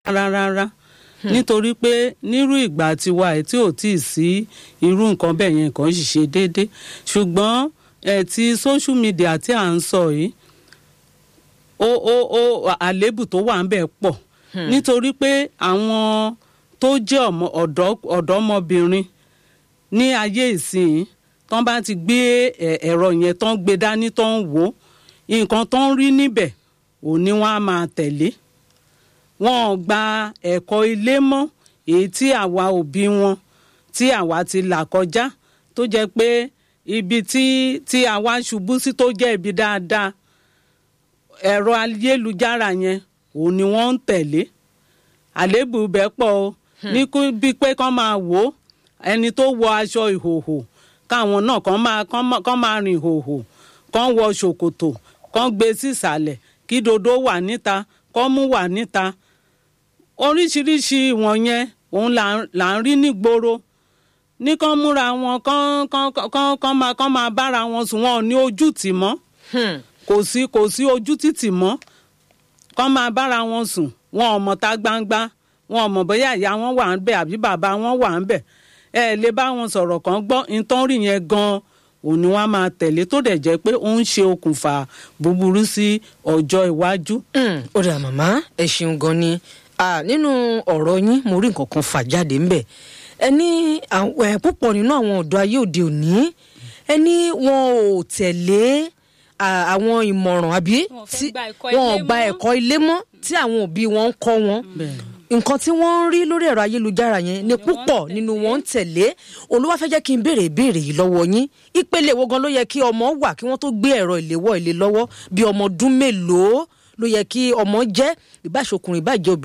rárá rárá nítorí pé nírú ìgbà tiwa ẹ̀ tí ò tíì sí irú nǹkan bẹ́ẹ̀ yẹn kàn sì ṣe déédé ṣùgbọ́n ẹ̀ ti social media tí à ń sọ yìí ó ó ó àléébù tó wà ń bẹ̀ pọ̀ nítorí pé àwọn tó jẹ́ ọmọ ọ̀dọ́ ọ̀dọ́mọbìnrin ní ayé ìsìn tán bá ti gbé ẹ̀- ẹ̀rọ yẹn tán gbé dání tán wò ó nǹkan tán rí níbẹ̀ òun ni wọ́n á máa tẹ̀lé wọn ò gba ẹ̀kọ́ ilé mọ́ èyí tí àwa òbí wọn tí àwa ti là kọjá tó jẹ́ pé ibi tí tí àwa ṣubú sí tó jẹ́ ibi dáadáa ẹ̀rọ ayélujára yẹn òun ni wọ́n ń tẹ̀lé àléébù bẹ́ẹ̀ pọ̀ o ní kú bíi pé kán máa wò ó ẹni tó wọ aṣọ ìhòhò káwọn náà kán máa kán máa- kán máa rìn ìhòhò kán wọ ṣòkòtò kán gbé sísàlẹ̀ kí dodo wà níta kán mú wà níta oríṣiríṣi wọ̀nyẹn òun là ń- là ń rí nígboro ní kán múra wọn kán kán kán kán máa kán máa bára wọn sùn wọn ò ní ojú tì mọ́ Hmm. kò sí kò sí ojú títì mọ́ kán máa bára wọn sùn wọn ò mọ̀ ta gbangba wọn ò mọ̀ bóyá ìyá wọn wà ń bẹ̀ àbí bàbá wọn wà ń bẹ̀ ẹ ẹ lè bá wọn sọ̀rọ̀ kan gbọ́ nǹkan rí yẹn gan-an òun ni wọ́n á máa tẹ̀lé tó dẹ̀ jẹ́ pé ó ń ṣe okùnfà búburú sí ọjọ́ iwájú. Hmm, ó dà màmá ẹ ṣeun gan ni Ah, nínú ọ̀rọ̀ yín mo rí nǹkan kan fà jáde ńbẹ̀ ẹ ní àwọn- ẹ, púpọ̀ nínú àwọn ọ̀dọ́ ayé òde òní ẹ ní wọn ò tẹ̀lé ah, àwọn ìmọ̀ràn àbí Wọn ò fẹ́ tí- gba ẹ̀kọ́ wọn ò ilé gba mọ́. ẹ̀kọ́ ilé mọ́ tí àwọn òbí wọn ń kọ́ wọn nǹkan tí wọ́n ń rí lórí ẹ̀rọ ayélujára yẹn ni wọ́n ń púpọ̀ nínú wọn ń tẹ̀lé olúwa fẹ́ jẹ́ kí n béèrè ìbéèrè yìí lọ́wọ́ yín ìpele wo gan ló yẹ kí ọmọ wà kí wọ́n tó gbé ẹ̀rọ ìléwọ́ ilé lọ́wọ́ bí ọmọ ọdún mélòó ló yẹ kí ọmọ jẹ́ ìbáṣokùnrin ìbájẹ́ obìnrin